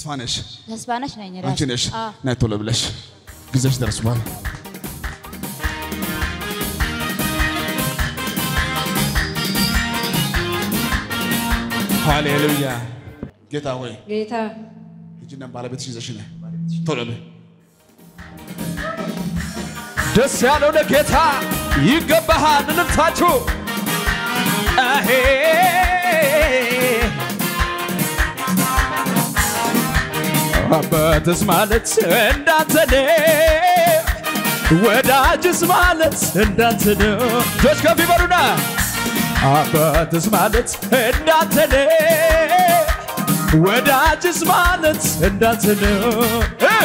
ተስፋ ነሽ፣ ተስፋነሽ ነኝ አንቺ ነሽ። አዎ። ነይ ቶሎ ብለሽ ጊዜሽ ደርሷል። ሃሌሉያ። ጌታ ሆይ ጌታ ሂጂና ባለቤትሽ ይዘሽ ነይ ቶሎ በይ። ደስ ያለው ለጌታ ይገባሃል ልታችሁ አሄ አባትስ ማለት እንዳንተ ነው፣ ወዳጅስ ማለት እንዳንተ ነው። እጆች ከፍ ይበሉና አባትስ ማለት እንዳንተ ነው፣ ወዳጅስ ማለት እንዳንተ ነው። እ!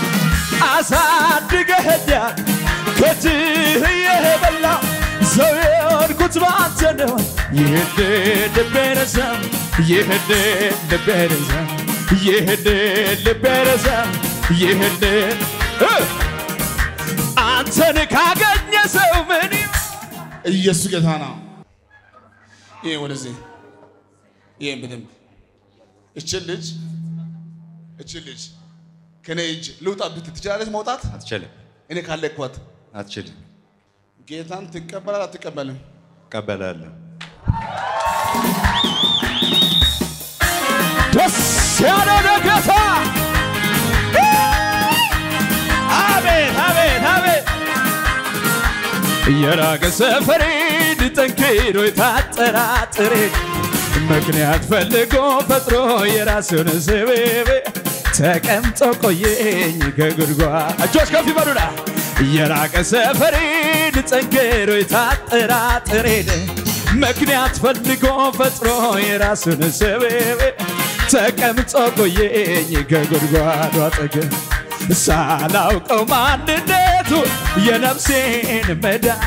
አሳድገኸኛል ከእጅህ የበላው ሰው የሆንኩት በአንተ ነው። ይህን ልቤ ረሳም፣ ይህን ልቤ ረሳም፣ ይህን ልቤ ረሳም፣ ይህን እ! አንተን ካገኘ ሰው ምን ይሆን? ኢየሱስ ጌታ ነው። ይሄ ወደዚህ ይሄን በደንብ እችን ልጅ እችን ልጅ ከኔ እጅ ልውጣ ብትል ትችላለች መውጣት? አትችልም፣ እኔ ካለቅኳት አትችልም። ጌታን ትቀበላል አትቀበልም? እቀበላለሁ። ደስ ያለው ለጌታ አቤት አቤት አቤት የራቀ ሰፈሬን ጠንክሮ የታጠራጥሬ ምክንያት ፈልጎ ፈጥሮ የራሱን ስብብ ተቀምጦ ቆየኝ ከጉድጓድ እጆች ከፍ ይበሉና የራቀ ሰፈሬን ጠንክሮ የታጠራጥሬን ምክንያት ፈልጎ ፈጥሮ የራሱን ስብብ ተቀምጦ ቆየኝ ከጉድጓዱ አጠገብ ሳላውቀው ማንነቱ የነፍሴን መዳን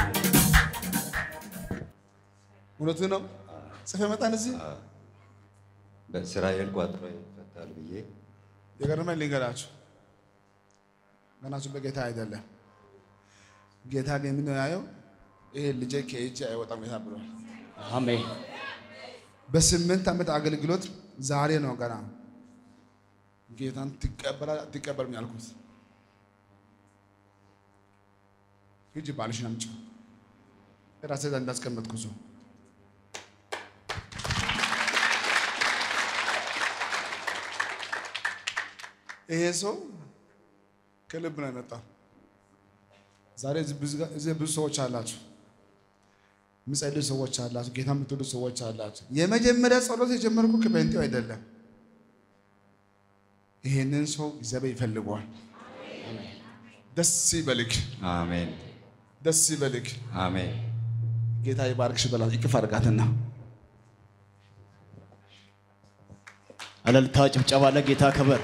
እውነቱ ነው። ጽፌ መጣን እዚህ በእስራኤል ቋጥሮ ይፈታል ብዬ የገረመኝ ልንገራችሁ። ገናችሁ በጌታ አይደለም። ጌታ ግን ምንድን ነው ያየው? ይሄ ልጄ ከእጄ አይወጣም ጌታ ብሏል። አሜን በስምንት ዓመት አገልግሎት ዛሬ ነው ገና ጌታን ትቀበላል አትቀበልም ያልኩት። ሂጂ ባልሽን አምጪ ራሴ እዛ እንዳስቀመጥኩ ሰው ይሄ ሰው ከልብ ነው የመጣው። ዛሬ እዚህ ብዙ ጋ- እዚህ ብዙ ሰዎች አላችሁ የምጸልዩ ሰዎች አላችሁ። ጌታ የምትወዱ ሰዎች አላችሁ። የመጀመሪያ ጸሎት የጀመርኩ ከጴንጤው አይደለም። ይሄንን ሰው እግዚአብሔር ይፈልገዋል። ደስ ይበልክ፣ አሜን ደስ ይበልክ። አሜን። ጌታ ይባርክሽ በላት። ይቅፍ አድርጋትና እልልታ ጭብጨባ ለጌታ ክብር።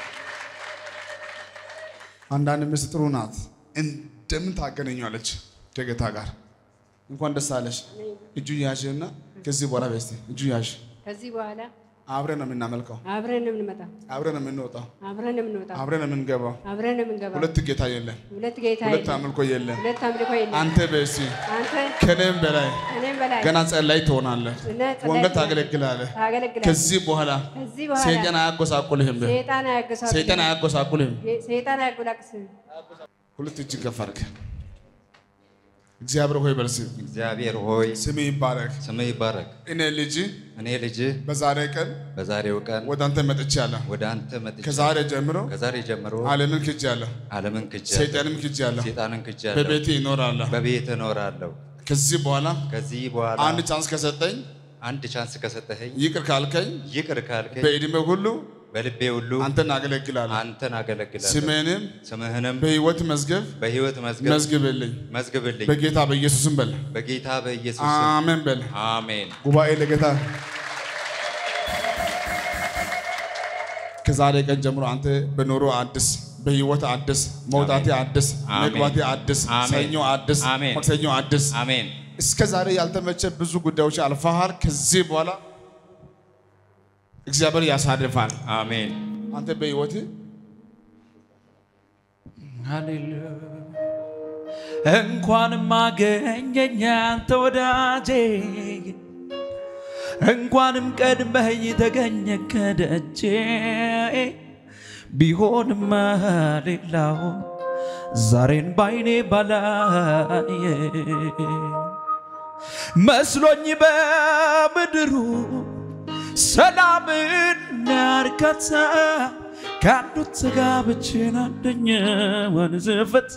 አንዳንድ ሚስት ጥሩ ናት፣ እንደምን ታገናኘዋለች ከጌታ ጋር። እንኳን ደስ አለሽ። እጁ ያዥና ከዚህ በኋላ በስቲ እጁ ያዥ። ከዚህ በኋላ አብረን ነው የምናመልከው፣ አብረን ነው የምንመጣው፣ አብረን ነው የምንወጣው፣ አብረን ነው የምንወጣው፣ አብረን ነው የምንገባው። አብረን ነው የምንገባው። ሁለት ጌታ የለም፣ ሁለት ጌታ ሁለት የለም፣ አምልኮ የለም። ሁለት አምልኮ የለም። አንተ በስቲ አንተ ከኔም በላይ እኔም በላይ ገና ጸላይ ትሆናለህ፣ እና ጸላይ ወንጌል ትሆናለህ፣ ታገለግላለህ። ታገለግላለህ። ከዚህ በኋላ ከዚህ በኋላ ሰይጣን አያጎሳቁልህም፣ ሰይጣን አያገሳቅልህም፣ ሰይጣን አያጎሳቁልህም። ሰይጣን አያጎላቅስህም። ሁለት እጅ ከፍ አድርግ። እግዚአብሔር ሆይ በርስ እግዚአብሔር ሆይ ስም ይባረክ። ስምህ ይባረክ። እኔ ልጅ እኔ ልጅህ በዛሬ ቀን በዛሬው ቀን ወደ አንተ መጥቻለሁ። ወደ አንተ መጥቼ ከዛሬ ጀምሮ ከዛሬ ጀምሮ ዓለምን ክጃለሁ፣ ዓለምን ክጄ ሰይጣንም ክጃለሁ፣ ሰይጣንን ክጄአለሁ። በቤቴ ይኖራለሁ። በቤት እኖራለሁ። ከዚህ በኋላ ከዚህ በኋላ አንድ ቻንስ ከሰጠኝ አንድ ቻንስ ከሰጠኸኝ ይቅር ካልከኝ ይቅር ካልከኝ በዕድሜ ሁሉ በልቤ ሁሉ አንተን አገለግላለሁ። አንተን አገለግላለሁ። ስምህንም ስምህንም በሕይወት መዝገብ በሕይወት መዝገብ መዝግብልኝ መዝግብልኝ። በጌታ በኢየሱስም በል በጌታ በኢየሱስ ስም አሜን በል። አሜን። ጉባኤ ለጌታ ከዛሬ ቀን ጀምሮ አንተ በኑሮ አዲስ፣ በህይወት አዲስ፣ መውጣቴ አዲስ፣ አሜን። መግባቴ አዲስ፣ አሜን። ሰኞ አዲስ፣ አሜን። ማክሰኞ አዲስ። አሜን። እስከ ዛሬ ያልተመቸ ብዙ ጉዳዮች አልፈሃል። ከዚህ በኋላ እግዚአብሔር ያሳርፋል። አሜን። አንተ በህይወት ሃሌሉያ እንኳንም አገኘኝ አንተ ወዳጄ እንኳንም ቀድመኝ ተገኘ ከደጄ ቢሆንም ሌላው ዛሬን ባይኔ ባላየ መስሎኝ በምድሩ ሰላምና እርካታ ከአንዱ ተጋብቼን አንደኛውን ዝፈታ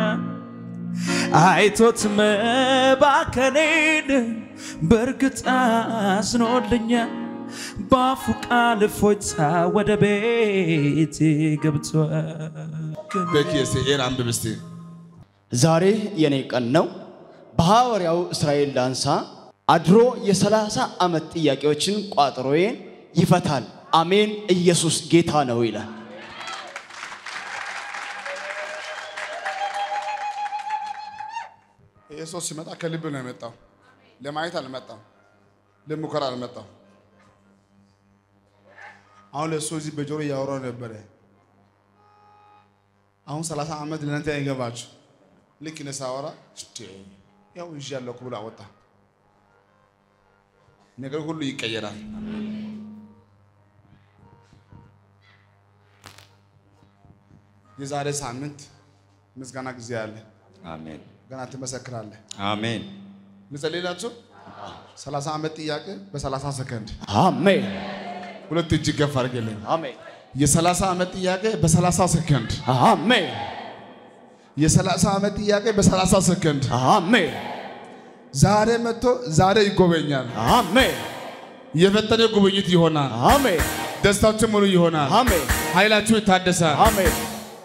አይቶት መባከኔን በእርግጥ አዝኖልኛል። በአፉ ቃል እፎይታ ወደ ቤቴ ገብቷል። በኪስ ኤን አንብብ እስቲ። ዛሬ የኔ ቀን ነው። በሐዋርያው እስራኤል ዳንሳ አድሮ የሰላሳ ዓመት ጥያቄዎችን ቋጥሮዬን ይፈታል። አሜን። ኢየሱስ ጌታ ነው ይላል። ይህ ሰው ሲመጣ ከልብ ነው የመጣው። ለማየት አልመጣም፣ ለሙከራ አልመጣም። አሁን ለእሱ እዚህ በጆሮ እያወራው ነበረ። አሁን ሰላሳ ዓመት ለእናንተ አይገባችሁ። ልክ እኔ ሳወራ እስቴ ያው ይዤ ያለሁ ብሎ አወጣ። ነገር ሁሉ ይቀየራል። የዛሬ ሳምንት ምስጋና ጊዜ አለ። አሜን ገና ትመሰክራለህ። አሜን ልጸልይላችሁ። ሰላሳ ዓመት ጥያቄ በሰላሳ ሰከንድ አሜን ሁለት እጅ ገፍ አድርገልኝ። አሜን የሰላሳ ዓመት ጥያቄ በሰላሳ ሰከንድ አሜን የሰላሳ ዓመት ጥያቄ በሰላሳ ሰከንድ አሜን ዛሬ መጥቶ ዛሬ ይጎበኛል። አሜን የፈጠነ ጉብኝት ይሆናል። አሜን ደስታችሁ ሙሉ ይሆናል። አሜን ኃይላችሁ ይታደሳል። አሜን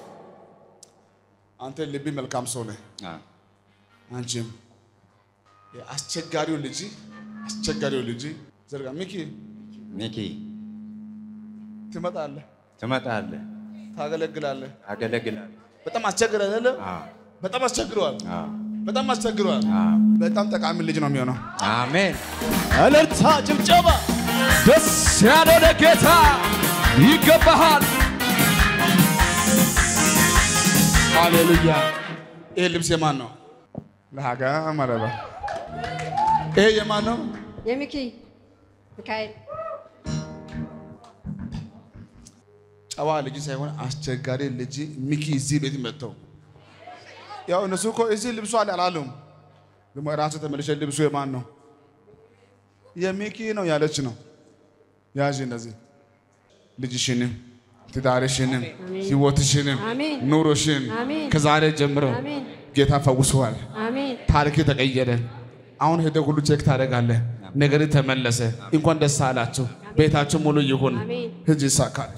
አንተ ልብ መልካም ሰው ነህ። አ- አንቺም አስቸጋሪው ልጅ አስቸጋሪው ልጅ ዘርጋ ሚኪ ሚኪ ትመጣለህ፣ ትመጣለህ፣ ታገለግላለህ። አገለግላለህ። በጣም አስቸግረ አይደለ? አዎ፣ በጣም አስቸግረዋል። አዎ፣ በጣም አስቸግረዋል። አዎ። በጣም ጠቃሚ ልጅ ነው የሚሆነው። አሜን እልልታ ጭብጨባ ደስ ያለው ለጌታ ይገባሃል። ሃሌሉያ። ይሄ ልብስ የማን ነው? ለሀጋ ማለባ ይሄ የማን ነው? የሚኪ ሚካኤል ጨዋ ልጅ ሳይሆን አስቸጋሪ ልጅ ሚኪ እዚህ ቤት መጥተው ያው እነሱ እኮ እዚህ ልብሱ አለ አላሉም። ደግሞ ራሱ ተመልሼ ልብሱ የማን ነው? የሚኪ ነው ያለች ነው። ያዥ እነዚህ ልጅሽንም ትዳርሽንም ህይወትሽንም አሜን። ኑሮሽን አሜን። ከዛሬ ጀምሮ አሜን ጌታ ፈውሰዋል። አሜን ታሪክ ተቀየረ። አሁን ሄደ ሁሉ ቼክ ታደርጋለህ። ነገር ተመለሰ። እንኳን ደስ አላችሁ። ቤታችሁ ሙሉ ይሁን። አሜን። ህጅ ይሳካል።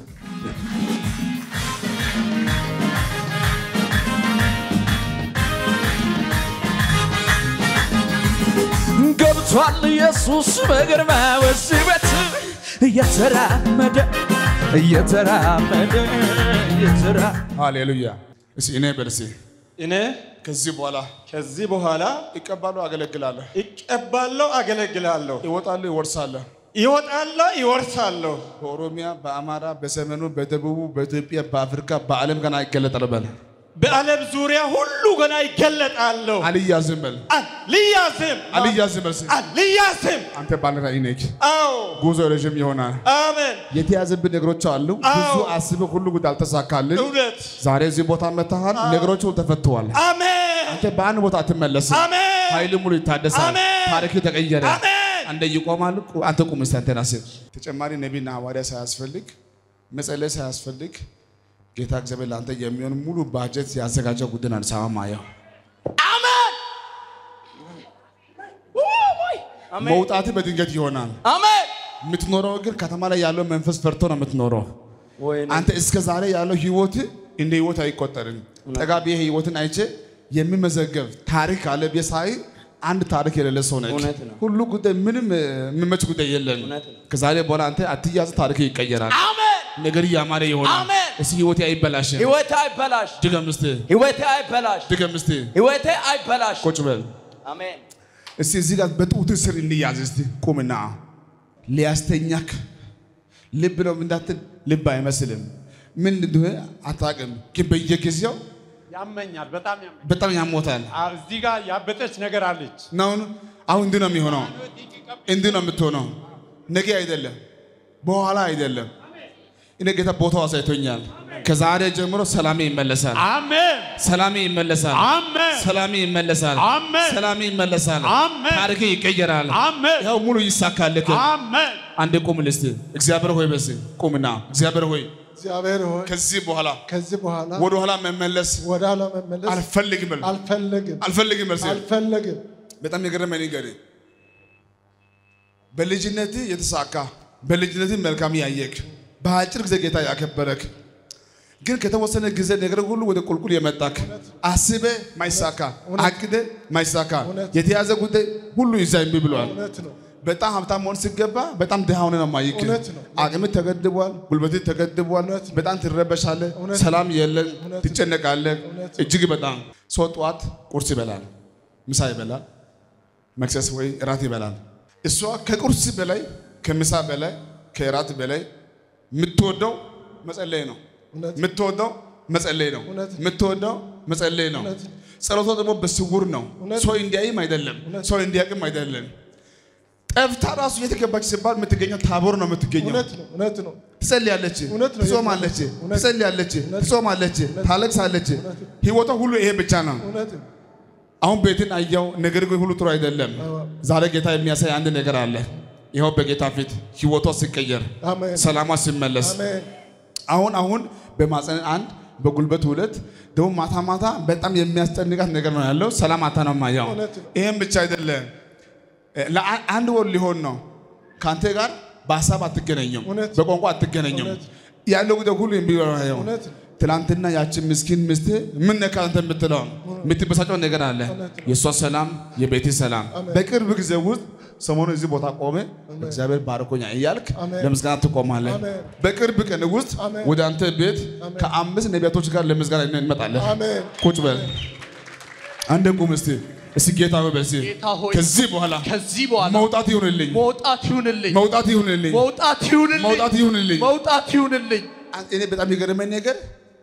ገብቷል ኢየሱስ በግርማ በዚህ ቤት እየተራመደ እየተራመደ እየተራ ሃሌሉያ። እስኪ እኔ በልሴ እኔ ከዚህ በኋላ ከዚህ በኋላ ይቀባለሁ፣ አገለግላለሁ፣ እቀባለሁ፣ አገለግላለሁ፣ ይወጣለሁ፣ ይወርሳለሁ። ይወጣለሁ፣ ይወርሳለሁ። በኦሮሚያ፣ በአማራ፣ በሰሜኑ፣ በደቡቡ፣ በኢትዮጵያ፣ በአፍሪካ፣ በዓለም ገና ይገለጣል በል። በዓለም ዙሪያ ሁሉ ገና ይገለጣለሁ። አልያዝም በል። አልያዝም፣ አልያዝም በል። እስኪ አልያዝም። አንተ ባለ ራዕይ ነህ። አዎ፣ ጉዞ ረዥም ይሆናል። አሜን። የተያዘብን ነገሮች አሉ። ብዙ አዎ። አስበህ ሁሉ ጉዳይ አልተሳካልን። እውነት፣ ዛሬ እዚህ ቦታ መጥተሃል። ነገሮች ሁሉ ተፈተዋል። አሜን፣ አንተ በአንድ ቦታ አትመለስም። አሜን፣ ኃይል ሙሉ ይታደሳል። አሜን። ታሪክ ተቀየረ። አሜን። አንደ ይቆማል። ቁ- አንተ ቁም እስቲ አንተን አስብ። ተጨማሪ ነቢይና ሐዋርያ ሳያስፈልግ መጸለይ ሳያስፈልግ ጌታ እግዚአብሔር ለአንተ የሚሆን ሙሉ ባጀት ያዘጋጀው ጉዳይ ነው አዲስ አበባ ማየው። መውጣት በድንገት ይሆናል። አሜን የምትኖረው ግን ከተማ ላይ ያለው መንፈስ ፈርቶ ነው የምትኖረው። ወይኔ አንተ እስከ ዛሬ ያለው ህይወት እንደ ህይወት አይቆጠርም። ጠጋ ብዬ ህይወትን አይቼ የሚመዘገብ ታሪክ አለ ብዬ ሳይ አንድ ታሪክ የሌለ ሰው ነች። እውነት ነው። ሁሉ ጉዳይ ምንም እ፣ የሚመች ጉዳይ የለም። እውነት ነው። ከዛሬ በኋላ አንተ አትያዝ፣ ታሪክ ይቀየራል። አሜን ነገር እያማረ ይሆናል። አሜን። እስኪ ህይወቴ አይበላሽም። ህይወቴ አይበላሽ ድገም እስቲ፣ ህይወቴ አይበላሽ ድገም እስቲ፣ ህይወቴ አይበላሽ ቁጭ በል አሜን እስቲ። እዚህ ጋር በጡት ስር እንያዝ እስቲ። ቁምና ሊያስተኛክ ልብ ነው እንዳትል፣ ልብ አይመስልም። ምን እንደሆነ አታውቅም፣ ግን በየጊዜው ያመኛል፣ በጣም ያመኛል። በጣም ያሞታል። አ- እዚህ ጋር ያበጠች ነገር አለች። ናሁን አሁን እንዲህ ነው የሚሆነው፣ እንዲህ ነው የምትሆነው። ነገ አይደለም፣ በኋላ አይደለም። እኔ ጌታ ቦታው አሳይቶኛል። ከዛሬ ጀምሮ ሰላሜ ይመለሳል። አሜን ሰላሜ ይመለሳል። አሜን ሰላሜ ይመለሳል። አሜን ሰላሜ ይመለሳል። አሜን ታሪክ ይቀየራል። አሜን ያው ሙሉ ይሳካልክ። አሜን አንድ ቁም ልስት እግዚአብሔር ሆይ በስ ቁምና እግዚአብሔር ሆይ እግዚአብሔር ሆይ ከዚህ በኋላ ከዚህ በኋላ ወደ ኋላ መመለስ ወደ ኋላ መመለስ አልፈልግም በል። አልፈልግም አልፈልግም በል። አልፈልግም። በጣም የገረመኝ ነገር በልጅነት የተሳካ በልጅነት መልካም ያየክ በአጭር ጊዜ ጌታ ያከበረክ ግን ከተወሰነ ጊዜ ነገር ሁሉ ወደ ቁልቁል የመጣክ አስበ ማይሳካ አቅደ ማይሳካ የተያዘ ጉዳይ ሁሉ ይዛ እምቢ ብሏል። እውነት ነው። በጣም ሀብታም መሆን ሲገባ በጣም ድሃ ሆነ ነው ማይክ። እውነት ነው። አቅም ተገድቧል፣ ጉልበት ተገድቧል። በጣም ትረበሻለህ፣ ሰላም የለም፣ ትጨነቃለህ። እጅግ በጣም ሰው ጠዋት ቁርስ ይበላል፣ ምሳ ይበላል፣ መክሰስ ወይ እራት ይበላል። እሷ ከቁርስ በላይ ከምሳ በላይ ከእራት በላይ የምትወደው መጸለይ ነው። እውነት የምትወደው መጸለይ ነው። እውነት። የምትወደው መጸለይ ነው። እውነት። ጸሎቷ ደግሞ በስውር ነው። እውነት። ሰው እንዲያይም አይደለም፣ እውነት። ሰው እንዲያቅም አይደለም። ጠፍታ ራሱ የተገባች ሲባል የምትገኘው ታቦር ነው የምትገኘው። እውነት ነው። እውነት ነው። ትጸልያለች፣ እውነት ነው። ትጾማለች፣ እውነት። ትጸልያለች፣ ትጾማለች፣ ታለቅሳለች። ህይወቷ ሁሉ ይሄ ብቻ ነው። እውነት ነው። አሁን ቤትን አየው፣ ነገር ግን ሁሉ ጥሩ አይደለም። ዛሬ ጌታ የሚያሳይ አንድ ነገር አለ። ይኸው በጌታ ፊት ህይወቷ ሲቀየር፣ አሜን ሰላሟ ሲመለስ አሜን አሁን አሁን በማፀን አንድ በጉልበት ሁለት ደግሞ ማታ ማታ በጣም የሚያስጨንቃት ነገር ነው ያለው። ሰላም አታ ነው ማያው። እውነት ነው። ይህም ብቻ አይደለም ለአ- አንድ ወር ሊሆን ነው ከአንተ ጋር በሀሳብ አትገናኙም፣ እውነት። በቋንቋ አትገናኙም። እውነት። ያለው ጉዳይ ሁሉ የሚሆነው እውነት ነው። ትላንትና ያችን ምስኪን ሚስት ምን ነካ አንተ የምትለው የምትበሳጨው ነገር አለ። የእሷ ሰላም የቤት ሰላም በቅርብ ጊዜ ውስጥ ሰሞኑ እዚህ ቦታ ቆመ እግዚአብሔር ባርኮኛ እያልክ አሜን። ለምስጋና ትቆማለህ። አሜን። በቅርብ ቀን ውስጥ አሜን። ወደ አንተ ቤት ከአምስት ነቢያቶች ጋር ለምስጋና እንመጣለን። አሜን ቁጭ በል አንድ ቁም እስቲ እስቲ ጌታ ሆይ በሲ ጌታ ሆይ ከዚህ በኋላ ከዚህ በኋላ መውጣት ይሁንልኝ፣ መውጣት ይሁንልኝ መውጣት ይሁንልኝ፣ መውጣት ይሁንልኝ መውጣት ይሁንልኝ። መውጣት ይሁንልኝ እኔ በጣም የገረመኝ ነገር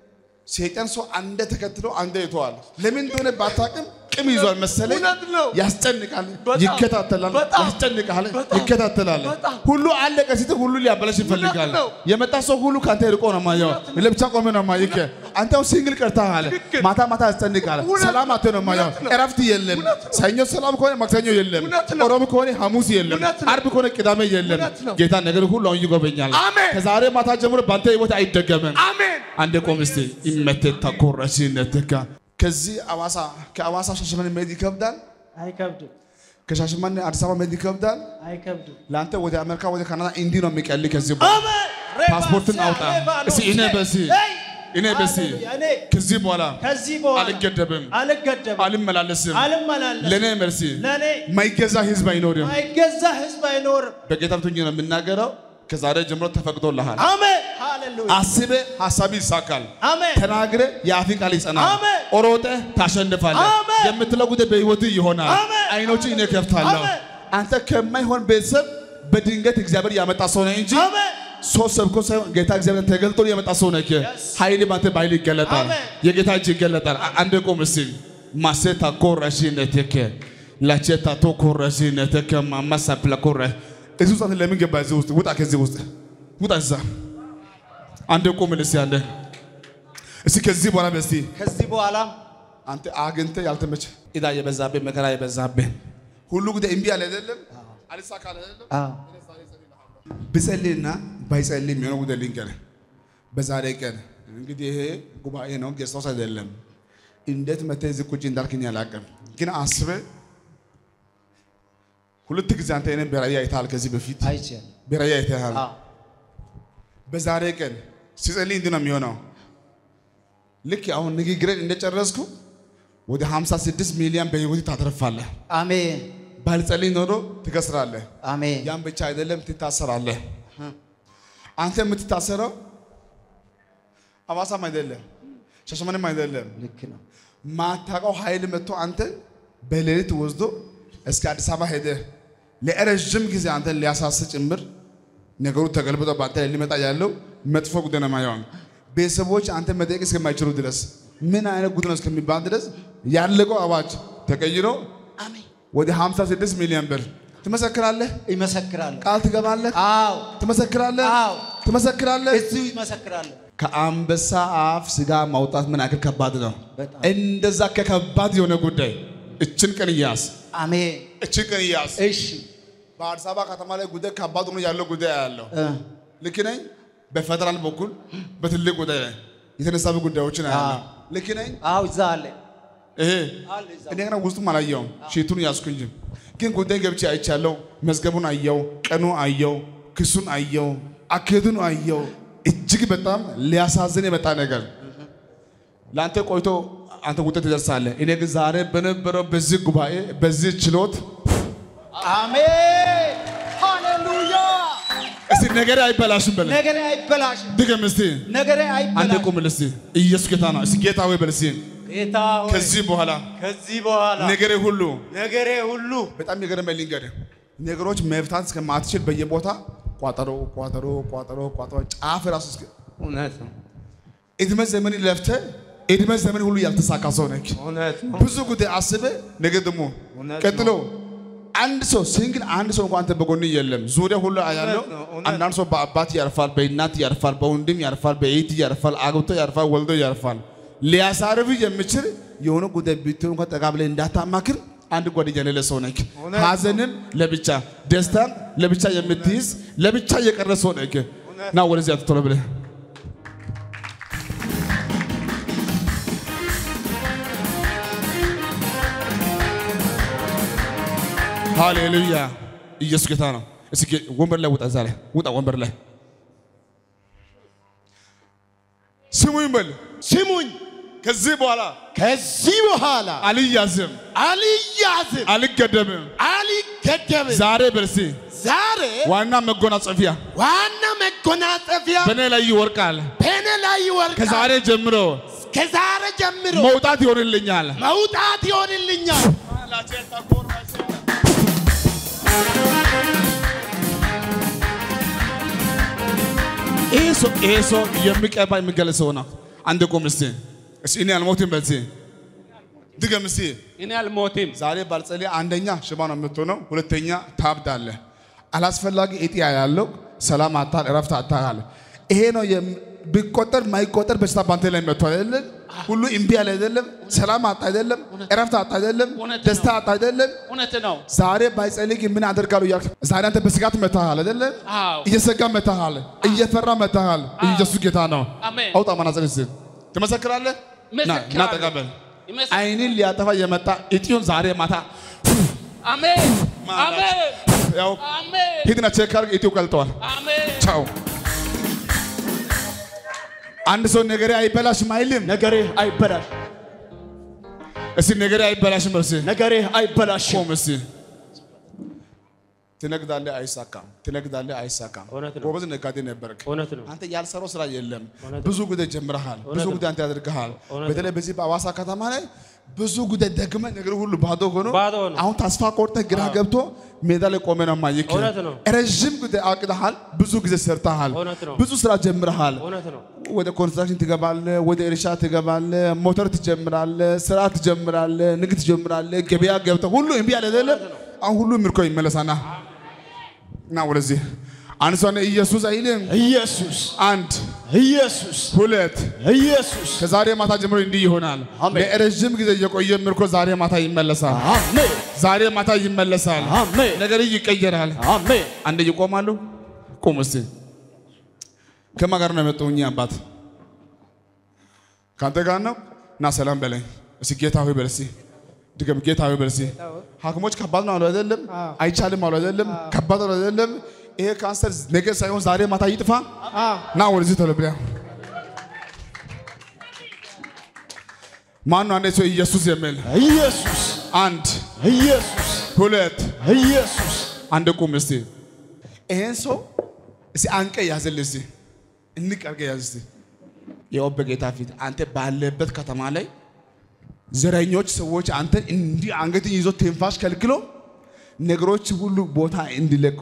ሰይጣን ሰው አንደ ተከትሎ አንደ ይተዋል። ለምን እንደሆነ ባታውቅም ቅም ይዟል መሰለኝ። እውነት ነው። ያስጨንቃል፣ በጣም፣ ይከታተላል፣ በጣም፣ ያስጨንቃል፣ በጣም፣ ይከታተላል። በጣም። ሁሉ አለቀ ስትል ሁሉ ሊያበላሽ ይፈልጋል። ነው። የመጣ ሰው ሁሉ ከአንተ ርቆ ነው ማየው። ለብቻ ቆመ ነው ማይከ አንተ አሁን ሲንግል ቀርተሃል። ትክክል። ማታ ማታ ያስጨንቃል። ሰላም አተ ነው ማየው። እውነት ነው። እረፍት የለም። ሰኞ ሰላም ከሆነ ማክሰኞ የለም። እውነት ነው። ሮብ ከሆነ ሐሙስ የለም። እውነት ነው። አርብ ከሆነ ቅዳሜ የለም። እውነት ነው። ጌታ ነገር ሁሉ አሁን ይጎበኛል። አሜን። ከዛሬ ማታ ጀምሮ በአንተ ህይወት አይደገምም። አሜን አንድ ቆም እስቲ ይመተታ ኮረሲነትካ ከዚህ አዋሳ ከአዋሳ ሻሸመኔ መሄድ ይከብዳል። አይከብድም፣ ከሻሸመኔ አዲስ አበባ መሄድ ይከብዳል። አይከብድም። ለአንተ ወደ አሜሪካ ወደ ካናዳ እንዲህ ነው የሚቀል ከዚህ በኋላ ፓስፖርትን አውጣ እስቲ እኔ በዚህ እኔ በዚህ እኔ ከዚህ በኋላ ከዚህ በኋላ አልገደብም፣ አልገደብም፣ አልመላለስም። አልመላለስም። ለእኔ መልሲ ለእኔ ማይገዛ ህዝብ አይኖርም። አይገዛ ህዝብ አይኖርም። በጌታ ብትሆኝ ነው የምናገረው። ከዛሬ ጀምሮ ተፈቅዶልሃል። አሜን፣ ሃሌሉያ፣ አስበ ሀሳብ ይሳካል። አሜን፣ ተናግረ የአፍ ቃል ይጸናል። አሜን። ኦሮጠ ታሸንፋለህ። አሜን። የምትለው ጉዳይ በህይወት ይሆናል። አሜን። አይኖች እኔ ከፍታለሁ። አሜን። አንተ ከማይሆን ቤተሰብ በድንገት እግዚአብሔር ያመጣ ሰው ነህ እንጂ አሜን። ሶስት ሰብኮ ሳይሆን ጌታ እግዚአብሔር ተገልጦ የመጣ ሰው ነህ። ኃይል ባንተ በኃይል ይገለጣል። አሜን። የጌታ እጅ ይገለጣል። አ- አንድ ቁም እስቲ ማሴታ ኮረሺነትከ ላቼታ ቶ ኮረሺነትከ ማማሳፕላ ኮረ እዚህ ውስጥ አንተ ለምን ገባ? እዚህ ውስጥ ውጣ፣ ከዚህ ውስጥ ውጣ። እዛ አንድ ቁም እስቲ አንድ እስቲ ከዚህ በኋላ በስቲ ከዚህ በኋላ አንተ አግኝተህ ያልተመቸ ዕዳ የበዛብህ መከራ የበዛብህ ሁሉ ጉዳይ እምቢ አለ አይደለም፣ አልሳካ አለ አይደለም። ብጸልይና ባይጸልይ የሚሆነው ጉዳይ ልንገርህ። በዛሬ ቀን እንግዲህ ይሄ ጉባኤ ነው፣ ጌስታውስ አይደለም። እንዴት መተህ እዚህ ቁጭ እንዳልክኝ አላውቅም፣ ግን አስበህ ሁለት ጊዜ አንተ እኔን በራእይ አይተሃል። ከዚህ በፊት አይቻልም። በራእይ አይተሃል። አዎ። በዛሬ ቀን ሲጸልይ እንዲህ ነው የሚሆነው። ልክ አሁን ንግግርን እንደጨረስኩ ወደ 56 ሚሊዮን በህይወት ታተርፋለህ። አሜን፣ ባልጸልይ ኖሮ ትከስራለህ። አሜን፣ ያን ብቻ አይደለም ትታሰራለህ። አንተ የምትታሰረው አዋሳም አይደለም ሻሸመኔም አይደለም። ልክ ነው። ማታውቀው ኃይል መጥቶ አንተ በሌሊት ወስዶ እስከ አዲስ አበባ ሄደህ ለረዥም ጊዜ አንተን ሊያሳስ ጭምር ነገሩ ተገልብጦ በአንተ ላይ ሊመጣ ያለው መጥፎ ጉዳይ ነው የማየው። ቤተሰቦች አንተ መጠየቅ እስከማይችሉ ድረስ ምን አይነት ጉድ ነው እስከሚባል ድረስ ያለቀው አዋጅ ተቀይሮ ወደ 56 ሚሊዮን ብር ትመሰክራለህ፣ ይመሰክራለሁ። ቃል ትገባለህ፣ አዎ፣ ትመሰክራለህ፣ አዎ። ትመሰክራለህ። እዚሁ ይመሰክራለሁ። ከአንበሳ አፍ ስጋ ማውጣት ምን ያክል ከባድ ነው። በጣም። እንደዛ ከከባድ የሆነ ጉዳይ እችን ቀን እያስ አሜን። እችን ቀን እያስ እሺ በአዲስ አበባ ከተማ ላይ ጉዳይ ከባድ ሆኖ ያለው ጉዳይ ያለው እ፣ ልክ ነኝ። በፌደራል በኩል በትልቅ ጉዳይ ላይ የተነሳቡ ጉዳዮችን ያለው ልክ ነኝ። አዎ እዛ አለ ይሄ አለ እዛ እኔ ገና ውስጡም አላየውም፣ ሺቱን ያዝኩ እንጂ ግን ጉዳይ ገብቼ አይቻለሁ። መዝገቡን አየው፣ ቀኑ አየው፣ ክሱን አየው፣ አካሄዱን አየው። እጅግ በጣም ሊያሳዝን የመጣ ነገር ለአንተ ቆይቶ አንተ ውጤት ትደርሳለህ። እኔ ግን ዛሬ በነበረው በዚህ ጉባኤ በዚህ ችሎት አሜን። ሃሌሉያ። እስቲ ነገሬ አይበላሽም በለ ነገሬ አይበላሽም። ድገም እስቲ ነገሬ አንድ አይበላሽም። ቁም እስቲ ኢየሱስ ጌታ ነው። እስቲ ጌታ ሆይ በል እስቲ ጌታ ሆይ ከዚህ በኋላ ከዚህ በኋላ ነገሬ ሁሉ ነገሬ ሁሉ በጣም የገረመኝ ልንገርህ፣ ነገሮች መፍታት እስከማትችል በየቦታ ቋጠሮ ቋጠሮ ቋጠሮ ቋጠሮ ጫፍ ራሱ እስከ እውነት ነው እድሜ ዘመን ለፍተህ እድሜ ዘመን ሁሉ ያልተሳካ ሰው ነህ። እውነት ነው ብዙ ጉዳይ አስበህ ነገ ደግሞ እውነት ቀጥሎ አንድ ሰው ሲንግል አንድ ሰው እንኳን አንተ በጎን የለም። ዙሪያ ሁሉ ያለው ነው፣ እውነት አንዳንድ ሰው በአባት ያርፋል፣ በእናት ያርፋል፣ በወንድም ያርፋል፣ በእህት ያርፋል፣ አግብቶ ያርፋል፣ ወልዶ ያርፋል። ሊያሳርፍ የሚችል የሆነ ጉዳይ ብትሆን እንኳን ጠጋ ብለህ እንዳታማክር አንድ ጓደኛ የሌለ ሰው ነህ። ሀዘንም ለብቻ ደስታም ለብቻ የምትይዝ ለብቻ የቀረ ሰው ነህ። ና ወደዚህ አትቶሎ ብለህ ሃሌሉያ ኢየሱስ ጌታ ነው። እስኪ ወንበር ላይ ውጣ፣ እዛ ላይ ውጣ፣ ወንበር ላይ ስሙኝ በል። ስሙኝ፣ ከዚህ በኋላ ከዚህ በኋላ አልያዝም፣ አልያዝም፣ አልገደምም። አልገደብም። ዛሬ በርሲ ዛሬ ዋና መጎናጸፊያ ዋና መጎናጸፊያ በእኔ ላይ ይወርቃል። በእኔ ላይ ይወርቃል። ከዛሬ ጀምሮ ከዛሬ ጀምሮ መውጣት ይሆንልኛል። መውጣት ይሆንልኛል። ይህ ሰው ይሄ ሰው የሚቀባ የሚገለጽ ሰው ነው። አንድ ቁም እስቲ እስቲ እኔ አልሞትም በል እስቲ ድገም እስቲ እኔ አልሞትም። ዛሬ ባልጸልይ አንደኛ ሽባ ነው የምትሆነው፣ ሁለተኛ ታብዳለህ። አላስፈላጊ እጢ ያለው ሰላም አታል፣ እረፍት አታል። ይሄ ነው የም- ቢቆጠር ማይቆጠር በሽታ ባንተ ላይ መጥቷል አይደለም? ሁሉ እምቢ ያለ አይደለም? ሰላም አጣ አይደለም? እረፍት አጣ አይደለም? እውነት ነው። ደስታ አጣ አይደለም? እውነት ነው። ዛሬ ባይጸልይ ግን ምን አደርጋለሁ እያልክ ዛሬ አንተ በስጋት መታሃል አይደለም? አዎ። እየሰጋ መታሃል፣ እየፈራ መታሃል። ኢየሱስ ጌታ ነው። አሜን። አውጣ መነጽር እስቲ ትመሰክራለህ? ና ና እመሰክራለሁ። ተቀበል። ይመስ- አይንን ሊያጠፋ የመጣ እጢውን ዛሬ ማታ አሜን አሜን ያው አሜን ሂድና ቼክ አድርግ፣ እጢው ቀልጠዋል። አሜን ቻው። አንድ ሰው ነገሬ አይበላሽም አይልም። ነገሬ አይበላሽ፣ እስቲ ነገሬ አይበላሽም በል እስቲ ነገሬ አይበላሽም። ቆም እስቲ። ትነግዳለህ፣ አይሳካም። ትነግዳለህ፣ አይሳካም። እውነት ነው። ጎበዝ ነጋዴ ነበርክ። እውነት ነው። አንተ ያልሰራው ስራ የለም። ብዙ ጉዳይ ጀምረሃል። ብዙ ነው። ጉዳይ አንተ ያደርግሃል። እውነት በተለይ በዚህ በአዋሳ ከተማ ላይ ብዙ ጉዳይ ደግመ ነገር ሁሉ ባዶ ሆኖ ባዶ ሆኖ። አሁን ተስፋ ቆርጠህ ግራ ገብቶ ሜዳ ላይ ቆመ ነው ማየክ። እውነት ነው። ረዥም ጉዳይ አቅደሃል። ብዙ ጊዜ ሰርተሃል። እውነት ነው። ብዙ ስራ ጀምረሃል። እውነት ነው። ወደ ኮንስትራክሽን ትገባለህ፣ ወደ እርሻ ትገባለህ፣ ሞተር ትጀምራለህ፣ ስራ ትጀምራለህ፣ ንግድ ትጀምራለህ፣ ገበያ ገብተህ ሁሉ እምቢ ያለ አይደለም። አሁን ሁሉ ምርኮ ይመለሳና እና ወደዚህ አንድ ሰው ኢየሱስ አይልም። ኢየሱስ አንድ ኢየሱስ ሁለት ኢየሱስ ከዛሬ ማታ ጀምሮ እንዲህ ይሆናል። አሜን። ለረዥም ጊዜ የቆየ ምርኮ ዛሬ ማታ ይመለሳል። አሜን ዛሬ ማታ ይመለሳል። አሜን ነገር ይቀየራል። አሜን። አንድ ይቆማሉ። ቁም እስቲ። ከማን ጋር ነው የመጣው? እኚህ አባት ከአንተ ጋር ነው። እና ሰላም በለኝ እስቲ። ጌታ ሆይ በል እስቲ። ድገም። ጌታ ሆይ በል እስቲ። ሐኪሞች ከባድ ነው አሉ አይደለም? አይቻልም አሉ አይደለም? ከባድ ነው አይደለም? ይሄ ካንሰር ነገ ሳይሆን ዛሬ ማታ ይጥፋ። ና ወደዚህ ቶሎ ብለህ ማን ነው አንድ ሰው ኢየሱስ የሚል ኢየሱስ አንድ ኢየሱስ ሁለት ኢየሱስ አንድ ቁም እስቲ። ይሄን ሰው እስቲ አንቀ ያዝል እስቲ እንቅ አድርገህ ያዝ እስቲ። ያው በጌታ ፊት አንተ ባለበት ከተማ ላይ ዘረኞች ሰዎች አንተ እንዲህ አንገትን ይዞ ትንፋሽ ከልክሎ ነገሮች ሁሉ ቦታ እንዲለቁ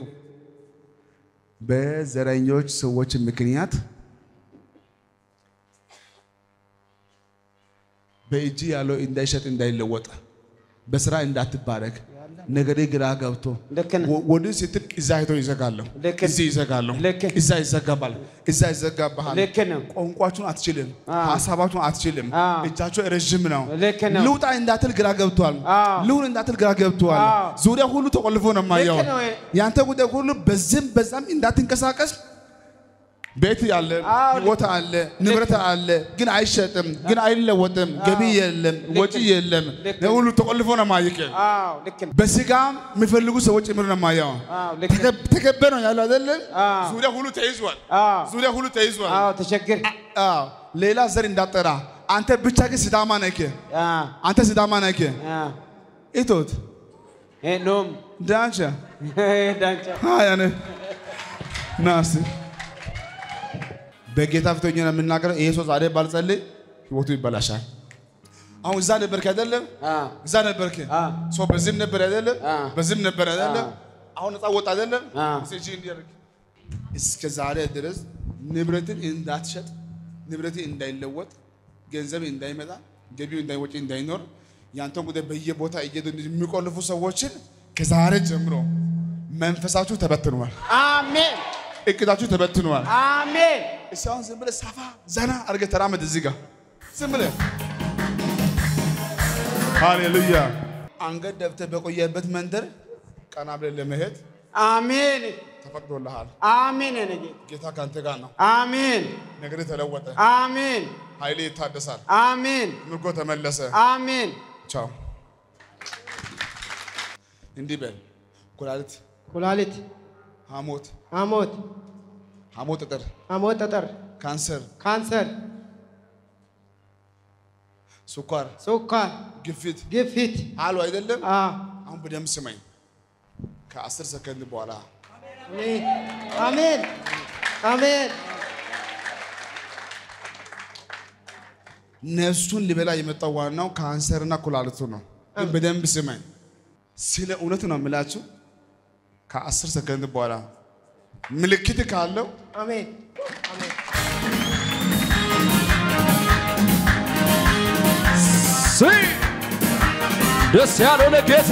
በዘረኞች ሰዎች ምክንያት በእጅ ያለው እንዳይሸጥ እንዳይለወጥ በስራ እንዳትባረክ ነገሬ ግራ ገብቶ ልክ ነህ። ወ- ወዲህ ስትል እዛ ሄዶ ይዘጋለሁ፣ ልክ ነህ። እዚህ ይዘጋለሁ፣ ልክ ነህ። እዛ ይዘጋባል፣ እዛ ይዘጋባሃል። ልክ ነው። ቋንቋችሁን አትችልም፣ አዎ። ሀሳባችሁን አትችልም። አዎ። እጃቸው ረዥም ነው። ልክ ነው። ልውጣ እንዳትል ግራ ገብቷል። አዎ። ልሁን እንዳትል ግራ ገብቷል። አዎ። ዙሪያ ሁሉ ተቆልፎ ነው የማየው። ልክ ነው። ያንተ ጉዳይ ሁሉ በዚህም በዛም እንዳትንቀሳቀስ ቤት ያለ አዎ፣ ህይወት አለ ንብረት አለ፣ ግን አይሸጥም፣ ግን አይለወጥም፣ ገቢ የለም፣ ወጪ የለም። ልክ ይህ ሁሉ ተቆልፎ ነው ማየቅ። አዎ ልክ ነው። በስጋም የሚፈልጉ ሰዎች ጭምር ነው ማየው። አዎ ልክ ነው። ተከበ ነው ያለው አይደለም? አዎ። ዙሪያ ሁሉ ተይዟል። አዎ ዙሪያ ሁሉ ተይዟል። አዎ ተቸግር አዎ ሌላ ዘር እንዳጠራ አንተ ብቻ ግን ሲዳማ ነህ። አዎ አንተ ሲዳማ ነህ። አዎ ኢቶት ኖም ዳንቻ ዳንቻ ሃያነ ናስ በጌታ ፊት ሆኜ ነው የምናገረው። ይሄ ሰው ዛሬ ባልጸልይ ህይወቱ ይበላሻል። አሁን እዛ ነበርክ አይደለም? አዎ እዛ ነበርክ። አዎ ሰው በዚህም ነበር አይደለም? አዎ። በዚህም ነበር አይደለም? አዎ። አሁን ነፃ ወጣ አይደለም? አዎ። እስኪ እጅህን እንዲያደርግ እስከ ዛሬ ድረስ ንብረትን እንዳትሸጥ፣ ንብረትን እንዳይለወጥ፣ ገንዘብ እንዳይመጣ፣ ገቢው እንዳይወጪ እንዳይኖር ያንተን ጉዳይ በየቦታ እየሄዱ የሚቆልፉ ሰዎችን ከዛሬ ጀምሮ መንፈሳችሁ ተበትኗል፣ አሜን እቅዳችሁ ተበትኗል። አሜን እስኪ አሁን ዝም ብለህ ሰፋ ዘና አድርገህ ተራመድ እዚህ ጋር ዝም ብለህ ሃሌሉያ። አንገት ደፍተህ በቆየበት መንደር ቀና ብለህ ለመሄድ አሜን ተፈቅዶልሃል። አሜን የኔ ጌታ ጌታ ከአንተ ጋር ነው። አሜን ነገር ተለወጠ፣ አሜን ኃይሌ ይታደሳል፣ አሜን ምርኮ ተመለሰ። አሜን ቻው። እንዲህ በል ኩላሊት፣ ኩላሊት ሐሞት፣ ሐሞት ሐሞት ጠጠር፣ ሐሞት ጠጠር ካንሰር፣ ካንሰር ስኳር፣ ስኳር ግፊት ግፊት አሉ አይደለም? አዎ አሁን በደንብ ስማኝ። ከአስር ሰከንድ በኋላ አሜን አሜን አሜን ነፍሱን ሊበላ የመጣው ዋናው ካንሰርና ኩላሊቱ ነው። ግን በደንብ ስማኝ። ስለ እውነት ነው የምላችሁ። ከአስር ሰከንድ በኋላ ምልክት ካለው አሜን አሜን ሲ ደስ ያለው ለጌታ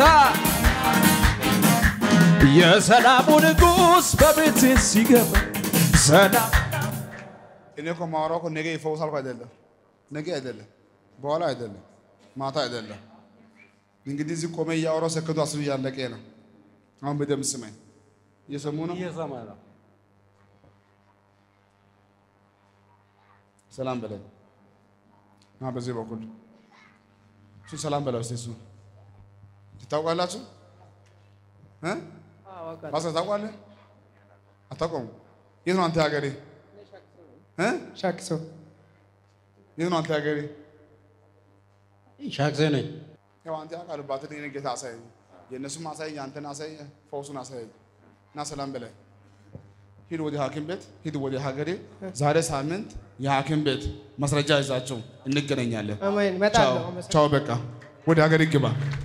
የሰላሙ ንጉሥ በቤቴ ሲገባ ሰላም እኔ እኮ ማወራው እኮ ነገ ይፈውሳል እኮ አይደለም፣ ነገ አይደለም፣ በኋላ አይደለም፣ ማታ አይደለም። እንግዲህ እዚህ ቆመ እያወራው ሰከንዱ አስር እያለቀ ነው። አሁን በደንብ ስማኝ። እየሰሙ ነው። እየሰማ ነው ሰላም በለኝ። ና በዚህ በኩል እሱ ሰላም በለው። እስኪ እሱ ትታውቃላችሁ? እ? ባሰ ታውቃለህ? አታውቀውም? የት ነው አንተ ሀገሬ? እ? ሻክሶ የት ነው አንተ ሀገሬ? ሻክሶ ነኝ ያው አንተ ያውቃል ባትን የኔ ጌታ አሳየኝ፣ የእነሱም አሳየኝ፣ አንተን አሳየኝ፣ ፈውሱን አሳየኝ። እና ሰላም በለኝ። ሂድ ወደ ሐኪም ቤት ሂድ ወደ ሀገሬ። ዛሬ ሳምንት የሐኪም ቤት ማስረጃ ይዛችሁ እንገናኛለን። አሜን ቻው እመጣለሁ ቻው። በቃ ወደ ሀገሬ ግባ።